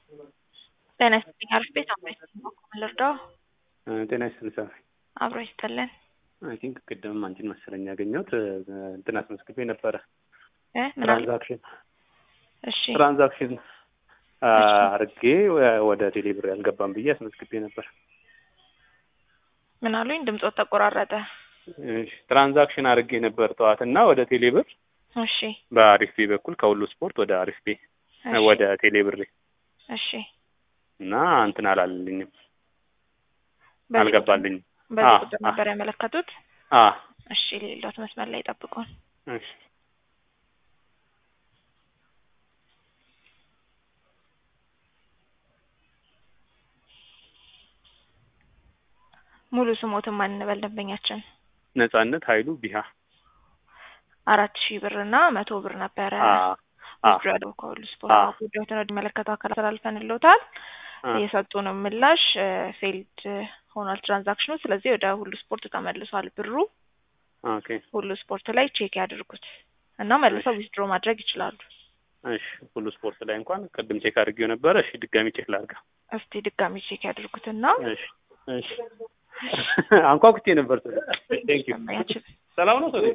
ጤና ይስጥልኝ አሪፍ ቤት አብሮ ይስጥልኝ በኩል ልርዳው ጤና ይስጥልኝ ሰ አብሮ ይስጥልን አይ ቲንክ ቅድም አንቺን መሰለኝ ያገኘሁት እንትን አስመዝግቤ ነበረ እ ምን አለ ትራንዛክሽን እሺ ትራንዛክሽን አርጌ ወደ ቴሌብር ያልገባም ብዬ አስመዝግቤ ነበር። ምን አሉኝ ድምፆት ተቆራረጠ እሺ ትራንዛክሽን አርጌ ነበር ጠዋት እና ወደ ቴሌብር እሺ በአሪፍ ቤ በኩል ከሁሉ ስፖርት ወደ አሪፍ ቤ እሺ ወደ ቴሌብር እሺ እና እንትን አላለልኝም በዚህ አልገባልኝም። በዚህ አ- ቁጥር አ- ነበር ያመለከቱት አ እሺ ሌሎት መስመር ላይ ጠብቁን እሺ ሙሉ ስሞትን ማን እንበል ደንበኛችን ነጻነት ኃይሉ ቢሃ አራት ሺህ ብር እና መቶ ብር ነበረ አ አ ውድድር ያለው ከሁሉ ስፖርት አ ነው። ጉዳዩን ወደሚመለከተው አካል አስተላልፈንልዎታል። አ የሰጡንም ምላሽ ፌልድ ሆኗል ትራንዛክሽኑ። ስለዚህ ወደ ሁሉ ስፖርት ተመልሷል ብሩ። ኦኬ ሁሉ ስፖርት ላይ ቼክ ያድርጉት እና መልሰው ዊዝድሮ ማድረግ ይችላሉ። እሺ ሁሉ ስፖርት ላይ እንኳን ቅድም ቼክ አድርጌው ነበረ። እሺ ድጋሚ ቼክ ላድርጋ። እስቲ ድጋሚ ቼክ ያድርጉትና እሺ እሺ አንኳኩቼ ነበር። ቴንክ ዩ ደንበኛችን ሰላም ነው ሰው